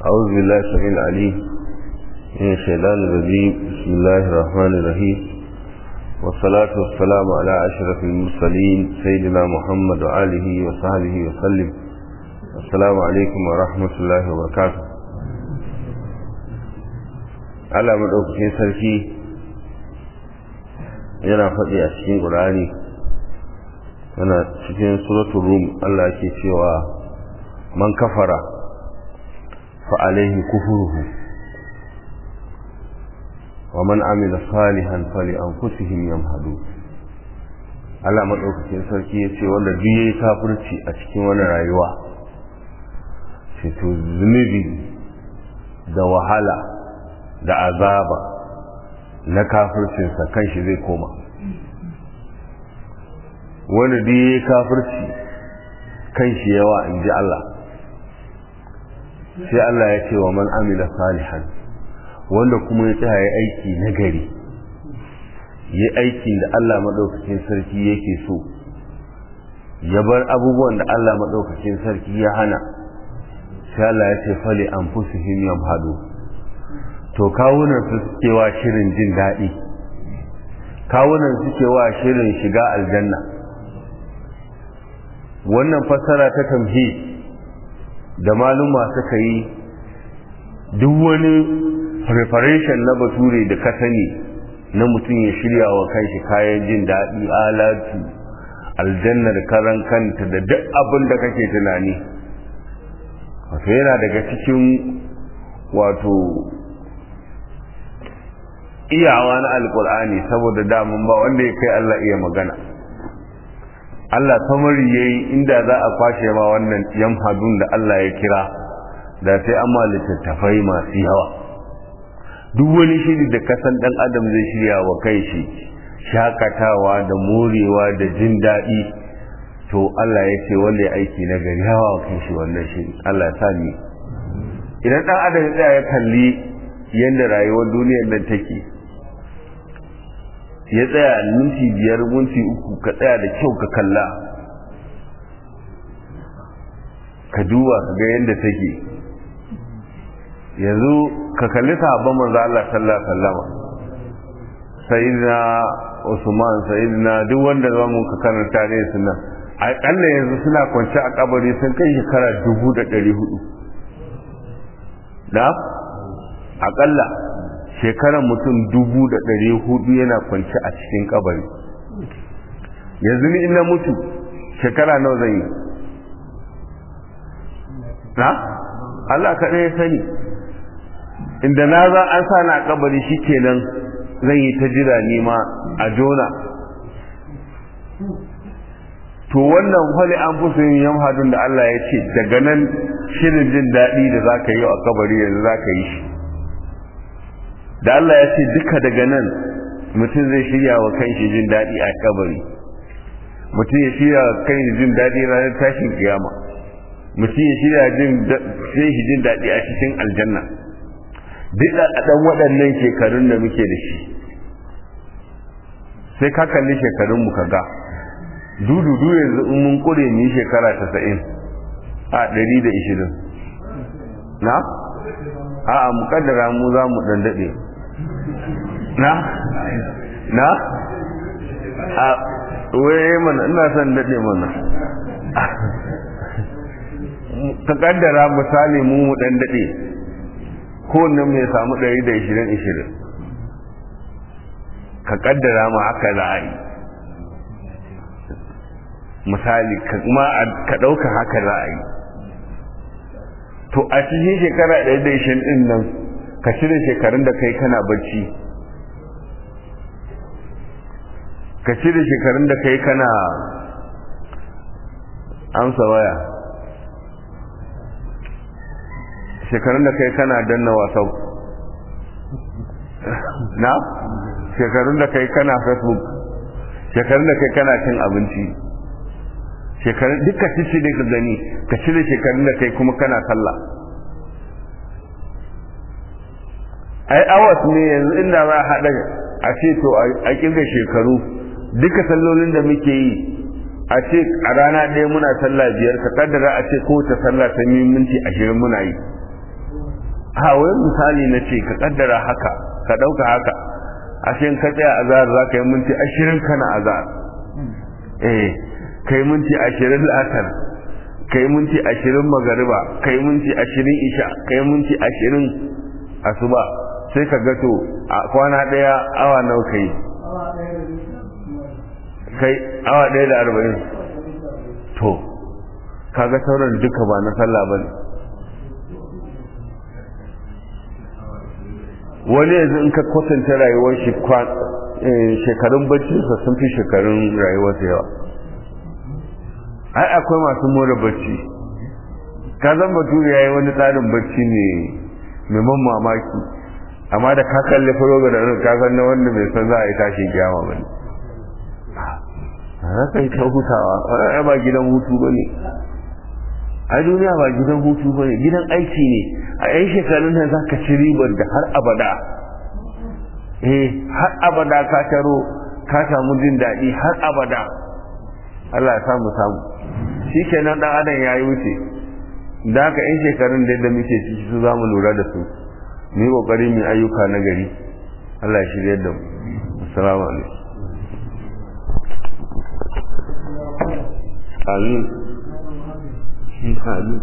أعوذ بالله السميع العليم من الشيطان الرجيم بسم الله الرحمن الرحيم والصلاة والسلام على أشرف المرسلين سيدنا محمد وآله وصحبه وسلم السلام عليكم ورحمة الله وبركاته على مدعوكين سركي yana faɗi a cikin ƙur'ani yana cikin suratul rum Allah ke cewa man kafara fa alaihi kufruhu wa man amila salihan fali anfusihim yamhadu Allah madaukakin sarki yace wanda duk yayi kafirci a cikin wannan rayuwa sai to zunubi da wahala da azaba na kafircinsa kanshi zai koma wanda da ya kafirci kanshi yawa in ji Allah sai Allah ya ce wa man amila salihan wanda kuma ya tsaya ya aiki na gari ya aiki da Allah maɗaukakin sarki yake so ya bar abubuwan da Allah maɗaukakin sarki ya hana sai Allah ya ce fali an fusuhim yamhadu to kawunan su suke wa shirin jin daɗi kawunan suke wa shirin shiga aljanna wannan fassara ta tamhi da maluma suka yi duk wani preparation na bature da ka sani na mutum ya shirya wa kanshi kayan jin daɗi alatu aljanna da karan kanta da duk abin da kake tunani wato yana daga cikin wato iyawa na alkur'ani saboda damun ba wanda ya kai Allah iya magana Allah samari yayi inda za a kwashe ma wannan yamhadun da Allah ya kira da sai an ma littattafai masu yawa duk wani shiri da kasan dan adam zai shirya wa kai shi shakatawa da morewa da jin daɗi to Allah ya ce wanda ya aiki na gari hawa wa kai shi wannan shiri Allah ya sa ni idan dan adam ya tsaya ya kalli yadda rayuwar duniyar nan take ya tsaya minti biyar minti uku ka tsaya da kyau ka kalla ka duba ka ga yadda take yanzu ka kalli sahabban manzo Allah sallallahu alaihi wasallam sayyidina Usman sayyidina duk wanda za mu ka karanta ne suna akalla yanzu suna kwance a kabari sun kai shekara dubu da ɗari hudu da akalla shekarar mutum dubu da ɗari hudu yana kwanci a cikin kabari yanzu ni ina mutu shekara nawa zan yi na Allah kaɗai ya sani inda na za an sa na kabari shi kenan zan yi ta jira nima a jona to wannan hali an fi yin yamhadun da Allah ya ce daga nan shirin jin daɗi da za ka yi a kabari yanzu za ka yi shi da Allah ya ce duka daga nan mutum zai shirya wa kanshi jin daɗi a kabari mutum ya shirya wa kanshi jin daɗi ranar tashin kiyama mutum ya shirya jin shi jin daɗi a cikin aljanna duk a ɗan waɗannan shekarun da muke da shi sai ka kalli shekarun mu ga dududu yanzu in mun kure ni shekara tasa'in a ɗari da ishirin na a'a mukaddara mu za mu ɗan daɗe na na a waye mana ina son daɗe mana ka kaddara misali mu mu ɗan daɗe kowanne mai samu ɗari da ishirin ishirin ka kaddara ma haka za a yi misali kuma ka ɗauka haka za a yi to a cikin shekara ɗaya da ishirin ɗin nan ka cire shekarun da kai kana bacci ka cire shekarun da kai kana amsa waya shekarun da kai kana danna wasau na shekarun da kai kana facebook shekarun da kai kana cin abinci shekarun duka cici da ka gani ka cire shekarun da kai kuma kana sallah ai awas ne yanzu inda za a haɗa a ce to a kirga shekaru duka sallolin da muke yi a ce a rana ɗaya muna sallah biyar ka kaddara a ce kowace sallah ta minti ashirin muna yi ha wai misali na ce ka kaddara haka ka ɗauka haka ashe ka tsaya azhar za ka yi minti ashirin kana azhar eh kai minti ashirin la'asar kai minti ashirin magariba kai minti ashirin isha kai minti ashirin asuba sai ka gato a kwana ɗaya awa nawa kai kai awa ɗaya da arba'in to kaga sauran duka ba na sallah ba ne wani yanzu in ka kwatanta rayuwar shi shekarun baccinsa sun fi shekarun rayuwarsa yawa ai akwai masu more bacci ka zan bature ya yi wani tsarin bacci ne mai man mamaki amma da ka kalli faroga da ka san na wanda bai san za a yi tashi kiyama ba ne haka yi ta hutawa a ba gidan hutu ba ne a duniya ba gidan hutu ba ne gidan aiki ne a yan shekarun nan za ka ci ribar da har abada eh har abada ka taro ka samu jin daɗi har abada Allah ya samu samu shi kenan ɗan adam ya yi wuce da haka yan shekarun da yadda muke ciki su za mu lura da su mu yi ƙoƙari mu ayyuka na gari Allah ya shirya da mu assalamu alaikum amin amin